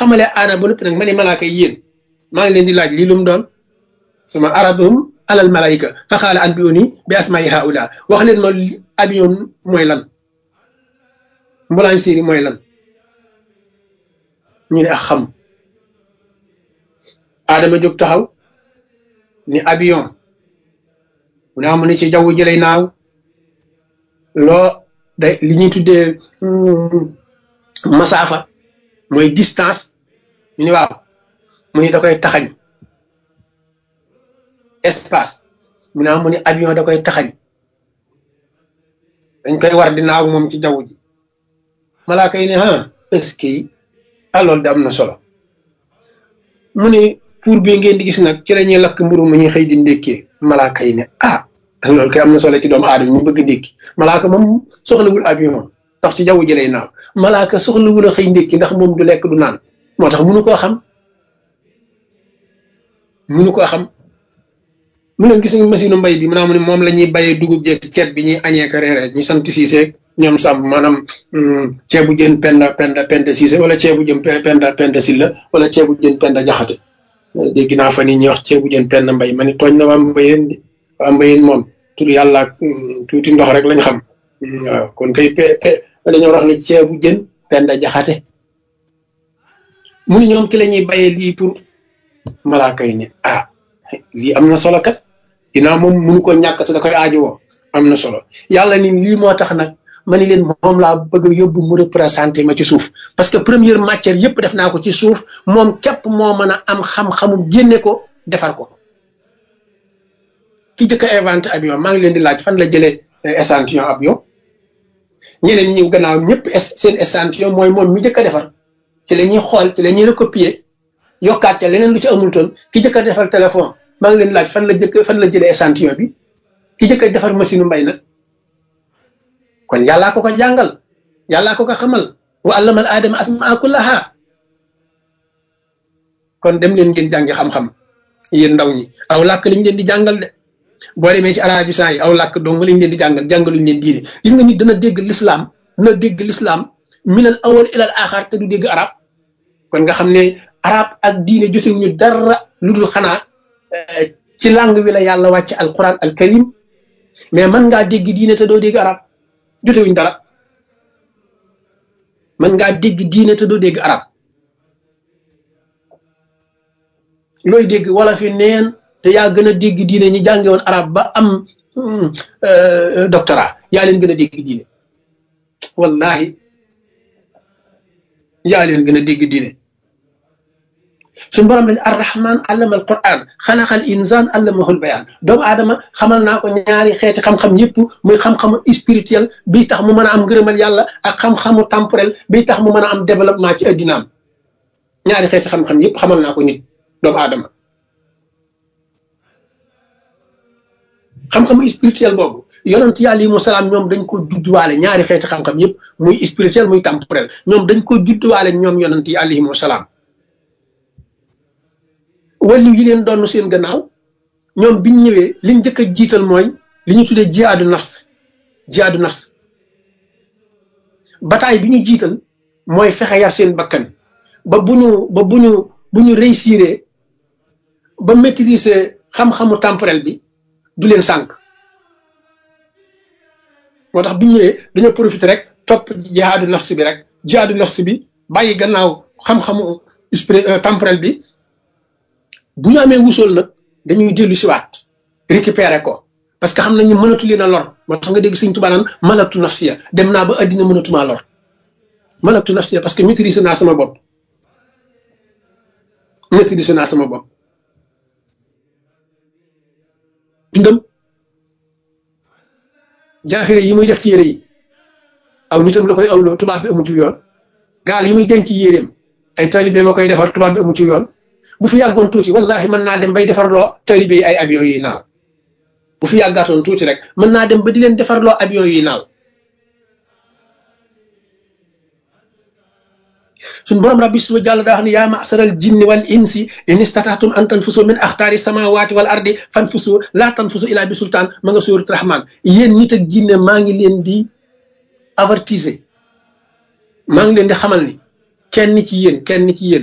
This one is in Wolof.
xamalee aadama ba noppi nag ma ne malaaka yi yéen maa ngi leen di laaj lii lu mu doon suma aradum alal malaayika fa xaala an biuni bi asmaai haula wax leen ma avion mooy lan mbulaan séeri mooy lan ñu ne ak xam aadama jóg taxaw ni avion mu ne amu ne ci jaww ji lay naaw loo day li ñuy tuddee masaafa mooy distance ñu ne waaw mu ni da koy taxañ espace mu ne mu ni avion da koy taxañ dañ koy war di naaw moom ci jaww ji malaaka yi ne ah est-ce que ah loolu de am na solo mu ne pour bi ngeen di gis nag ci la ñuy lakk mburu mu ñuy xëy di ndékkee malaaka yi ne ah loolu kay am na solo ci doomu aadama ñu bëgg ndékki malaaka moom soxlawul avion ndax ci jaww ji lay naaw malaaka soxlawul a xëy ndékki ndax moom du lekk du naan moo tax munu koo xam munu koo xam mu leen gis nga machine mbay bi maanaam moom la ñuy bayee dugub jeeg ceeb bi ñuy añee ko reeree ñu sant Siise ñoom sàmm maanaam ceebu jën penda penda penda Siise wala ceebu jën penda penda Silla wala ceebu jën penda Jaxate dégg naa fa ni ñuy wax ceebu jën penda mbay ma ni tooñ na waa mbayeen di waa mbayeen moom tur yàlla ak tuuti ndox rek lañ xam waaw kon kay pe pe dañoo wax ne ceebu jën penda Jaxate mu ni ñoom ci la ñuy bayee lii pour malaaka yi ne ah lii am na solo kat dinaa moom munu ko ñàkk te da koy aajowoo am na solo yàlla ni lii moo tax nag ma ni leen moom laa bëgg a yóbbu mu représenté ma ci suuf parce que première matière yëpp def naa ko ci suuf moom képp moo mën a am xam-xamu génne ko defar ko ki jëkk a inventé avion maa ngi leen di laaj fan la jëlee échantillon avion ñeneen ñi gannaaw ñëpp seen échantillon mooy moom mi jëkk a defar ci la ñuy xool ci la ñuy recopier yokkaat ca leneen lu ci amul toon ki jëkk a defar téléphone maa ngi leen laaj fan la jëkk fan la jëlee échantillon bi ki jëkk a defar machine mbay nag kon yàllaa ko ko jàngal yàllaa ko ko xamal wa allamal aadama asmaa kullaha kon dem leen ngeen jàngi xam-xam yéen ndaw ñi aw làkk liñ leen di jàngal de boo demee ci arabisant yi aw làkk dong lañ leen di jàngal jàngaluñ leen diine gis nga nit dana dégg l'islam dana dégg l'islam minal awal ilal axar te du dégg arab kon nga xam ne arab ak diine jotewuñu dara lu dul xanaa ci langue wi la yàlla wàcc alquran al karim mais mën ngaa dégg diine te doo dégg arab jotewuñ dara mën ngaa dégg diine te doo dégg arab looy dégg wala fi neen te yaa gën a dégg diine ñi jànge woon arab ba am doctorat yaa leen gën a dégg diine wallahi yaa leen gën a dégg diine suñu borom lañ arrahman allama al quran xalaqal insan allamahul bayaan doomu aadama xamal naa ko ñaari xeeti xam-xam yëpp muy xam-xamu spirituel bi tax mu mën a am ngërëmal yàlla ak xam-xamu temporel bi tax mu mën a am développement ci addinaam ñaari xeeti xam-xam yëpp xamal naa ko nit doomu aadama xam-xamu spirituel boobu yonent yàlla yi mu salaam ñoom dañ ko judduwaale ñaari xeeti xam-xam yëpp muy spirituel muy temporel ñoom dañ ko judduwaale ñoom yonent yi alayhimu salaam wàllu yi leen doon seen gannaaw ñoom biñ ñëwee liñ njëkk a jiital mooy li ñu tuddee jihaadu nafs jihaadu nafs bataay bi ñu jiital mooy fexe yar seen bakkan ba bu ñu ba bu ñu bu ñu réussir ba maîtriser xam-xamu temporel bi du leen sànq moo tax bi ñu ñëwee dañoo profité rek topp jihaadu nafs bi rek jihaadu nafs bi bàyyi gannaaw xam-xamu temporel bi bu ñu amee wusool nag dañuy dellu siwaat récupérer ko parce que xam nañu mënatu leen a lor moo tax nga dégg Sëñ Tuubaa naan malaktu nafsiya dem naa ba addina mënatumaa lor malaktu nafsiya parce que maîtrise naa sama bopp maîtrise naa sama bopp dundam jaaxire yi muy def ci yére yi aw nitam la koy awloo tubaab bi amu ci yoon gaal yi muy denc yéreem ay talibé ma koy defar tubaab bi amu ci yoon bu fi yàggoon tuuti wallahi mën naa dem bay defarloo talibé yi ay avion yi naaw bu fi yàggaatoon tuuti rek mën naa dem ba di leen defarloo avion yi naaw suñ borom rabbi suba jàll daa wax ne yaa masaral jinni wal insi in istataatum an tanfusu min axtaari samawati wal ardi fanfusu laa tanfusu ilaa bi sultaan ma nga suurat rahman yéen nit ak jinne maa ngi leen di avertiser maa ngi leen di xamal ni kenn ci yéen kenn ci yéen